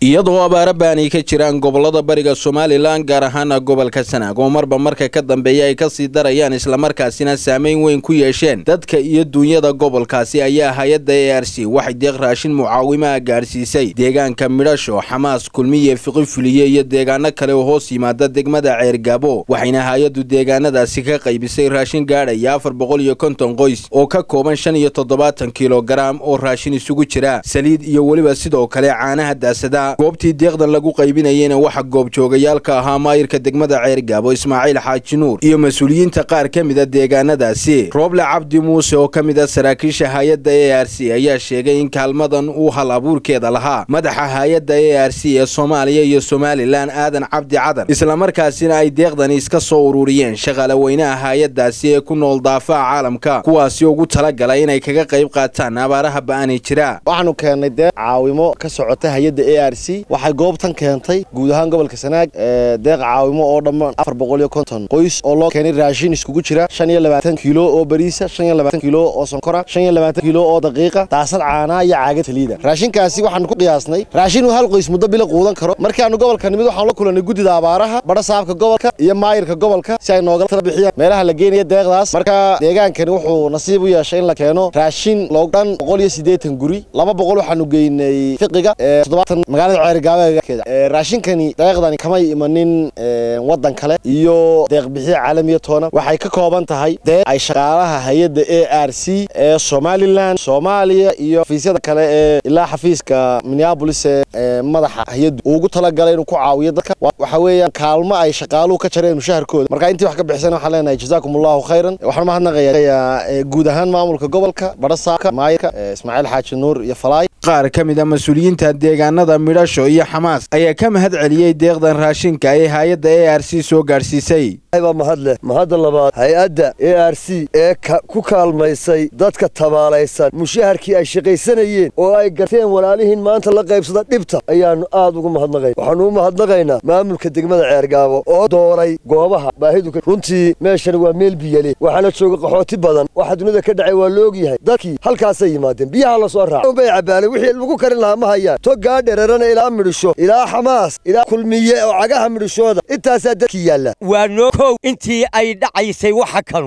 iyadoo abaaro baani ka jiraan gobolada bariga somalilan gaar ahaana gobolka sanaag oo marba marka ka dambeeya ay kasii darayaan islamarkaasina saameyn weyn ku yeesheen dadka iyo duunyada gobolkaasi ayaa hay-adda e r c waxay deeq raashin mucaawimaha gaadhsiisay deegaanka midhasho xamaas kulmiye fiqifuliye iyo deegaano kale oo hoos yimaada degmada ceergaabo waxayna hay-addu deegaanadaasi ka qaybisay raashin gaadhaya afar boqol iyo konton qoys oo ka kooban shan iyo toddobaatan kilogaram oo raashin isugu jira saliid iyo weliba sidoo kale caanaha daasada goobtii deeqdan lagu qaybinayeyna waxaa goobjoogayaalka ahaa maayirka degmada ceergaabo ismaaciil xaaji nuur iyo mas-uuliyiinta qaar ka mida deegaanadaasi rooble cabdi muuse oo ka mid a saraakiisha hay-adda e r c ayaa sheegay in kaalmadan uu hal abuurkeeda lahaa madaxa hay-adda e r c ee soomaaliya iyo somalilan aadan cabdi cadan islamarkaasina ay deeqdani iska soo ururiyeen shaqaale weynaha hay-addaasi ee ku nool daafaha caalamka kuwaasi ugu talagalay inay kaga qayb qaataan abaaraha ba'ani jira waxaanu keennay deeq caawimo ka socota hay-adda a r c waxay goobtan keentay guud ahaan gobolka sanaag deeq caawimo oo dhammaan afar boqol iyo konton qoys oo loo keenay raashin iskugu jira shan iyo labaatan kiilo oo bariisa shan iyo labaatan kiilo oo sonkora shan iyo labaatan kiilo oo daqiiqa daasad caanaa iyo caagad saliida raashinkaasi waxaanu ku qiyaasnay raashin uu hal qoys muddo bilo quudan karo markaanu gobolka nimid waxaanu la kulannay guddida abaaraha badha saabka gobolka iyo maayirka gobolka si ay noogala tala bixiyaan meelaha la geenaya deeqdaas marka deegaankani wuxuu nasiib u yeeshay in la keeno raashin loo dhan boqol iyo siddeetan guri laba boqol waxaanu geynay fiqiga toddobaatan magaalada ceergaabeeda raashinkani deeqdani kamay imanin waddan kale iyo deeqbixiya caalamiya toona waxay ka kooban tahay deeq ay shaqaalaha hay-adda a r c ee somalilan soomaaliya iyo xafiisyada kale ee ilaa xafiiska minneabolis ee madaxa hay-addu uu ugu talagalay inuu ku caawiyo dadka waxa weeyaan kaalmo ay shaqaaluhu ka jareen mushaharkooda marka intii wax ka bixisana waxaan leenahay jazaakum allahu khayran waxaan mahadnaqayaa guud ahaan maamulka gobolka badhasaabka maayirka ismaaciil xaaji nuur iyo falaay qaar ka mid a mas-uuliyiinta deegaanada midhasho iyo xamaas ayaa ka mahad celiyey deeqdan raashinka ee hay-adda e r c soo gaadhsiisay baa mahadleh mahadda labaad hay-adda a r c ee ku kaalmaysay dadka tabaalaysan mushaharkii ay shaqaysanayeen oo ay garteen walaalihiin maanta la qaybsada dhibta ayaannu aad ugu mahadnaqayna waxaannu u mahadnaqaynaa maamulka degmada ceergaabo oo dooray goobaha baahidu runtii meeshani waa meel biyale waxaana jooga qaxooti badan waxa dunida ka dhacay waa la ogyahay dadkii halkaasay yimaadeen biyaha la soo raaca bay cabaaleen wixii lagu karin lahaa ma hayaan togaa dhererana ilaa midhisho ilaa xamaas ilaa kulmiye oo cagaha midhishooda intaasaa dadkii yaalla kow intii ay dhacaysay waxa kanu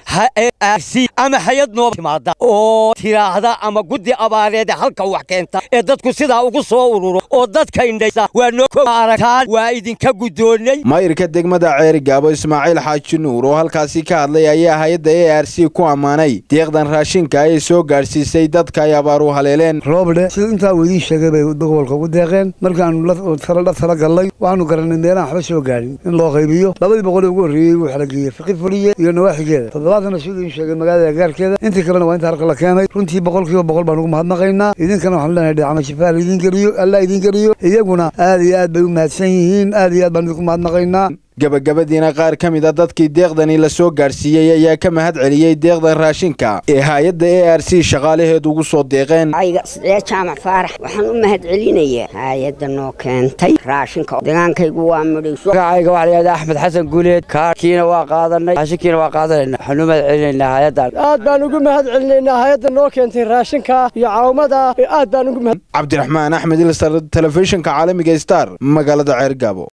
si ama hay-ad nooba timaada oo tiraahda ama guddi abaareed halka wax keenta ee dadku sidaa ugu soo ururo oo dadka indhaysa waa noo kow aragtaan waa idinka guddoonnay maayirka degmada ceerigaabo ismaaciil xaaji nuur oo halkaasi ka hadlay ayaa hay-adda e r c ku ammaanay deeqdan raashinka ay soo gaadhsiisay dadka ay abaaru haleeleen rooble sida intaa uu idiin sheegay bay gobolka ugu deeqeen markaanu la tala gallay waxaanu garannay meelahan waxba soo gaadhin in loo qaybiyo labadii boqolee ugu horreeyey waxaa la geeyey fiqi fuliye iyo nawaaxigeeda toddobaatana siduu iin sheegay magaalada gaarkeeda intii kalena waa inta halka la keenay runtii boqol kiiba boqol baan ugu mahadnaqaynaa idinkana waxaanu leenahay dhacama shifaa laidin geliyo allah idin geliyo iyaguna aad iyo aad bay u mahadsan yihiin aad iyo aad baan idinku mahadnaqaynaa gabagabadiina qaar ka mid a dadkii deeqdani la soo gaadhsiiyey ayaa ka mahad celiyey deeqdan raashinka ee hay-adda e r c shaqaalaheedu ugu soo deeqeen ayga sidee jaamac faarax waxaan u mahad celinayaa hay-adda noo keentay raashinka degaankaygu waa midhiso magacayga waxaa layihahda axmed xasan guuleed kaarkiina waa qaadanay raashinkiina waa qaadanayna waxaan u mahad celinaynaa hay-addan aad baan ugu mahad celinaynaa hay-adda noo keentay raashinka iyo caawimada aad baan ugu mahad cabdiraxmaan axmed ilsar telefishinka caalamiga star magaalada ceergaabo